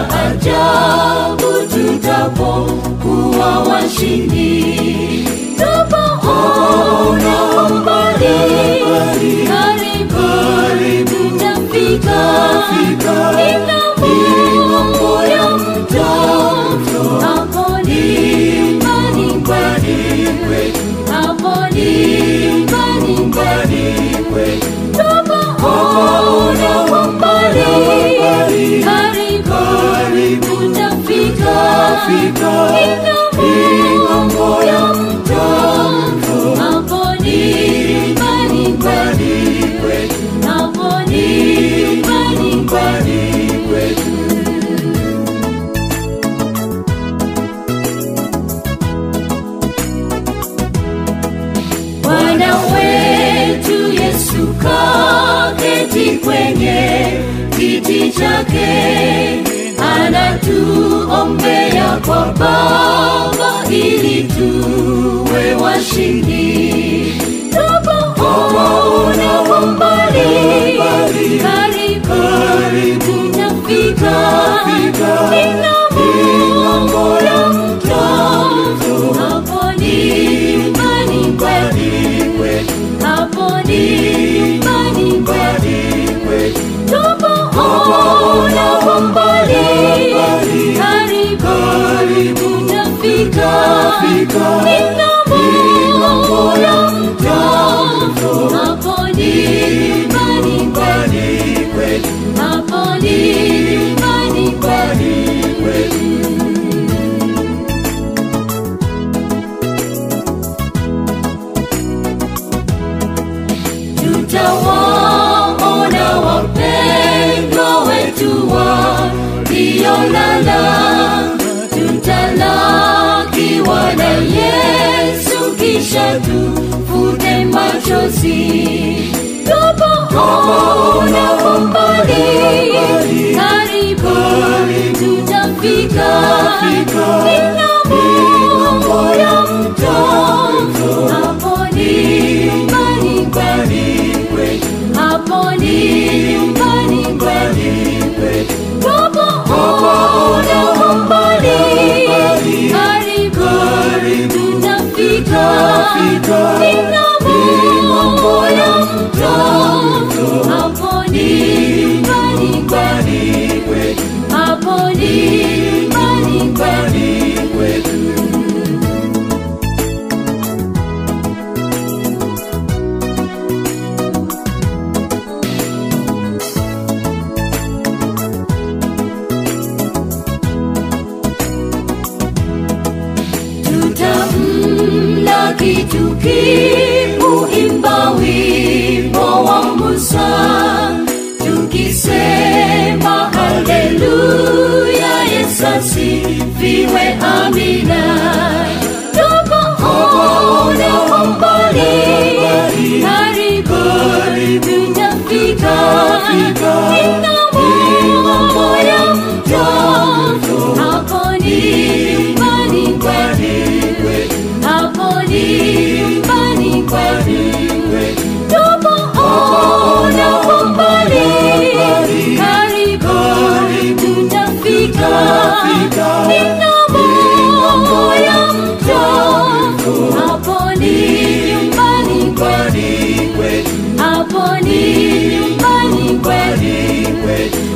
ajabu tutapokuwa washindi tupoona umbali karibu tutafika ng'ambo ya mto hapo ni nyumbani kwetu hapo ni nyumbani kwetu tupoona umbali karibu tutafika ng'ambo ya mto hapo ni nyumbani kwetu hapo ni nyumbani kwetu Bwana wetu Yesu kaketi kwenye kiti chake, anatuombea kwa Baba ili tuwe washindi. Tupoona kwa mbali, karibu tutafika, ni ng'ambo ya mto, hapo ni nyumbani kwetu, hapo ni nyumbani kwetu. Tupoona kwa mbali, karibu tutafika, ni ng'ambo ya mto, hapo ni nyumbani kwetu, hapo ni nyumbani kwetu. tutawaona wapendwa wetu waliolala, tutalakiwa na Yesu kisha tufute machozi. Tupoona kwa mbali, karibu tutafika, ni ng'ambo ya mto, hapo ni nyumbani kwetu hapo ni nyumbani kwetu. Tupoona kwa mbali, karibu tutafika, ni ng'ambo ya mto, hapo ni nyumbani kwetu, hapo ni nyumbani kwetu. tutamlaki tukiuimba wimbo wa Musa tukisema haleluya, Yesu asifiwe, amina. Tupoona kwa mbali, karibu tutafika, ni ng'ambo ya mto, hapo ni nyumbani kwetu hapo ni nyumbani kwetu. Tupoona kwa mbali, karibu tutafika, ni ng'ambo ya mto, hapo ni nyumbani kwetu, hapo ni nyumbani kwetu.